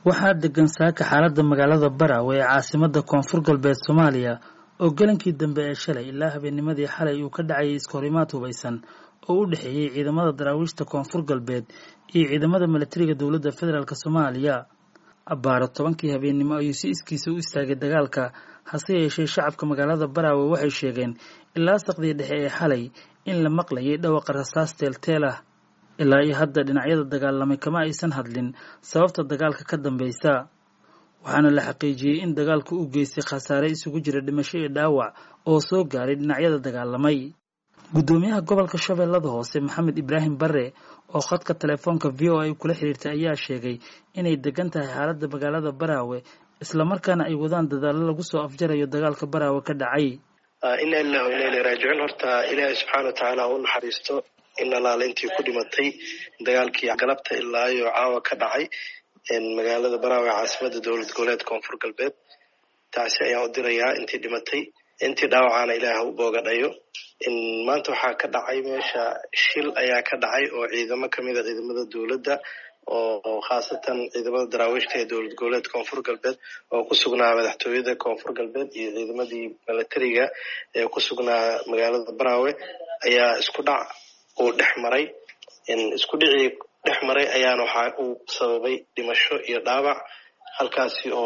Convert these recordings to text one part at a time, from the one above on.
waxaa degan saaka xaaladda magaalada Barawe ee caasimadda koonfur galbeed Soomaaliya oo galankii dambe ee shalay ilaa habeennimadii xalay uu ka dhacayay iskahorimaad hubaysan oo u dhexeeyey ciidamada daraawiishta koonfur galbeed iyo ciidamada milatariga dowladda federaalk Soomaaliya abbaaro tobankii habeennimo ayuu si iskiisa u istaagay dagaalka hase yeeshee shacabka magaalada Barawe waxay sheegeen ilaa saqdii dhexe ee xalay in la maqlayay dhawaqa rasaas teelteel ah ilaa iyo hadda dhinacyada dagaalamay kama aysan hadlin sababta dagaalka ka dambeysa waxaana la xaqiijiyey in dagaalku u geystay khasaare isugu jira dhimasho iyo dhaawac oo soo gaaray dhinacyada dagaalamay guddoomiyaha gobolka shabeellada hoose maxamed ibraahim bare oo khadka telefoonka v o a kula xiriirtay ayaa sheegay inay degan tahay xaaladda magaalada baraawe islamarkaana ay wadaan dadaallo lagu soo afjarayo dagaalka baraawe ka dhacay ina ilah ina ila raajicuun horta ilaahay subxaana wa tacaala u naxariisto in alaala intii ku dhimatay dagaalkii galabta ilaa iyo caawa ka dhacay magaalada baraawe caasimada dowlad goboleed koonfur galbeed taasi ayaan u dirayaa intii dhimatay intii dhaawacaana ilaah u boogadhayo maanta waxaa ka dhacay meesha shil ayaa ka dhacay oo ciidamo kamida ciidamada dowladda oo khaasatan ciidamada daraawiishta ee dowlad goboleed koonfur galbeed oo ku sugnaa madaxtooyada koonfur galbeed iyo ciidamadii milatariga ee ku sugnaa magaalada baraawe ayaa isku dhac uu dhex maray isku dhicii dhex maray ayaana waxa uu sababay dhimasho iyo dhaawac halkaasi oo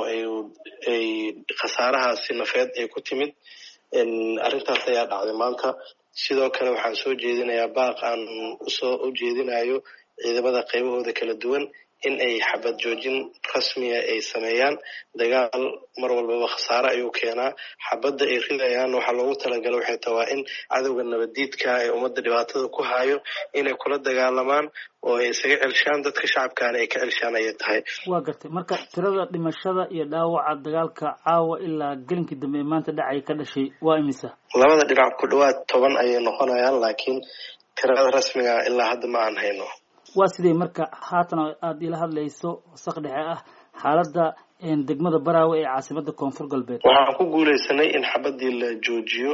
ay khasaarahaasi nafeed ay ku timid arrintaas ayaa dhacday maanta sidoo kale waxaan soo jeedinayaa baaq aan usoo u jeedinayo ciidamada qaybahooda kala duwan in ay xabad joojin rasmiya ay sameeyaan dagaal mar walbaba khasaare ayuu keenaa xabadda ay ridayaan waxaa loogu talagala waxay tahay waa in cadowga nabaddiidka ee ummadda dhibaatada ku hayo inay kula dagaalamaan oo ay isaga celshaan dadka shacabkaana ay ka celshaan ayay tahay waa gartay marka tirada dhimashada iyo dhaawaca dagaalka caawa ilaa gelinkii dambe ee maanta dhacay ka dhashay waa imisa labada dhinac ku dhawaad toban ayay noqonayaan laakiin tirada rasmiga ilaa hadda ma aan hayno waa sidee marka haatan aada ila hadlayso saq dhexe ah xaaladda degmada baraawe ee caasimada koonfur galbeed waxaan ku guuleysanay in xabadii la joojiyo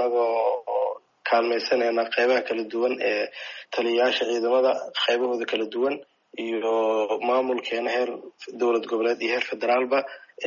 anagoo kaalmaysanayna qeybaha kala duwan ee taliyayaasha ciidamada qaybahooda kala duwan iyo maamulkeena heer dowlad goboleed iyo heer federaalba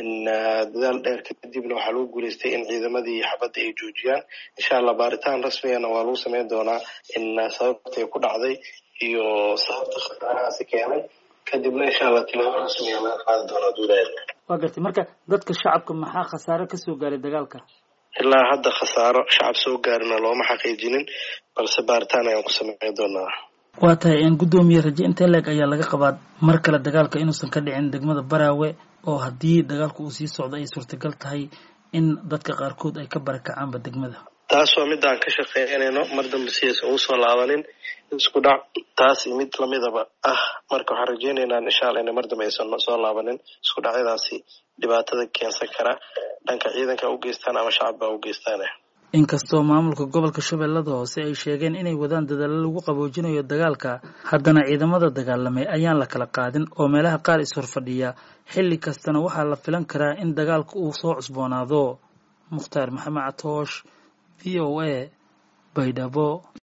dadaal dheer kadibna waxaa lagu guuleystay in ciidamadii xabadda ay joojiyaan insha allah baaritaan rasmigana waa lagu sameyn doonaa in sababtay ku dhacday iyo sababta khasaarahaasi keenay kadibna insha allah tilaabo rasmiga laga qaadi doonaa duulaheed waa gartay marka dadka shacabka maxaa khasaare kasoo gaaray dagaalka ilaa hadda khasaaro shacab soo gaarina looma xaqiijinin balse baaritaan ayaan ku sameyn doonaa waa tahay guddoomiye raje intee leeg ayaa laga qabaa mar kale dagaalka inuusan ka dhicin degmada baraawe oo haddii dagaalku uu sii socdo ay suurtagal tahay in dadka qaarkood ay ka barakacaanba degmada taas waa midaan ka shaqeynayno mar dambe sidays ugu soo laabanin isku dhac taas mid lamidaba ah marka waxaan rajeynaynaa insha alla ina mar dambe aysan soo laabanin isku dhacyadaasi dhibaatada keensan kara dhanka ciidanka u geystaan ama shacabba u geystaan inkastoo maamulka gobolka shabeellada hoose ay sheegeen inay wadaan dadaallo lagu qaboojinayo dagaalka haddana ciidamada dagaalamay ayaan la kala qaadin oo meelaha qaar is-horfadhiya xilli kastana waxaa la filan karaa in dagaalka uu soo cusboonaado mukhtaar maxamed catoosh v o a baydhabo